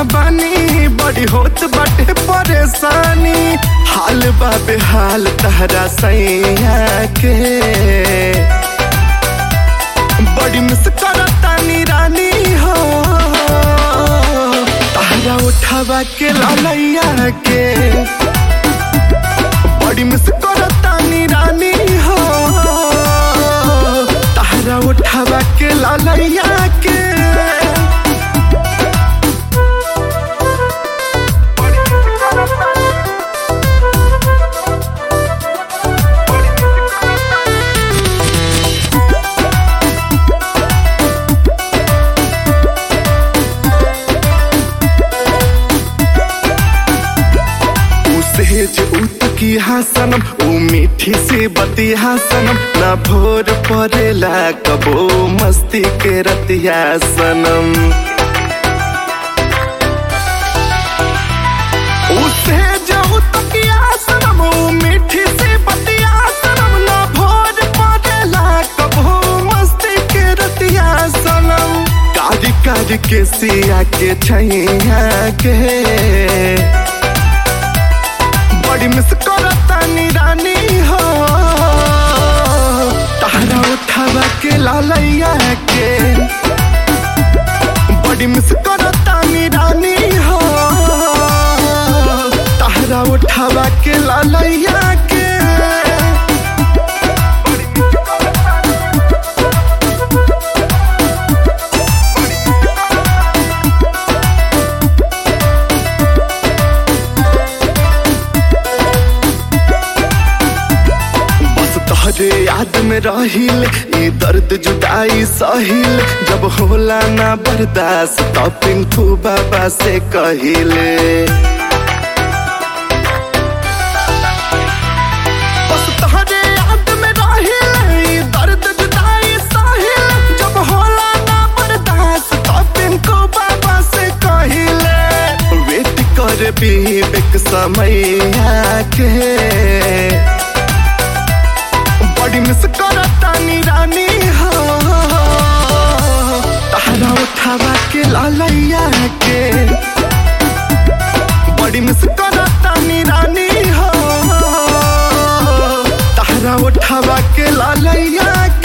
बानी बड़ी होत बाटे परेशानी हाल बाबे हाल तहरा सैया के बड़ी मिस करतानी रानी हो तहरा उठावा के लालैया के बड़ी मिस करतानी रानी हो तहरा उठावा के लालैया के ऊ सेज ऊ तकिया सनम ऊ मीठी सी बतिया सनम ना भोर परेला कबो मस्ती के रतिया सनम ऊ सेज ऊ तकिया सनम ऊ मीठी सी बतिया सनम ना भोर परेला कबो मस्ती के रतिया सनम कारी कारी के सिया के छैया के बड़ी मिस करतानी रानी हो तहरा उठावा के लालैया के बड़ी मिस करतानी रानी हो तहरा उठावा के लालैया के बस तोहरे याद में रहिल ई दर्द जुदाई सहिल जब होला ना बर्दाश्त तो पिंटू बाबा से कहिले बस तोहरे याद में रहिल ई दर्द जुदाई सहिल जब होला ना बर्दाश्त तो पिंटू बाबा से कहिले वेट कर बीबेक समय के बड़ी मिस करतानी रानी हो तहरा उठावा के लालैया के बड़ी मिस करतानी रानी हो तहरा उठावा के लालैया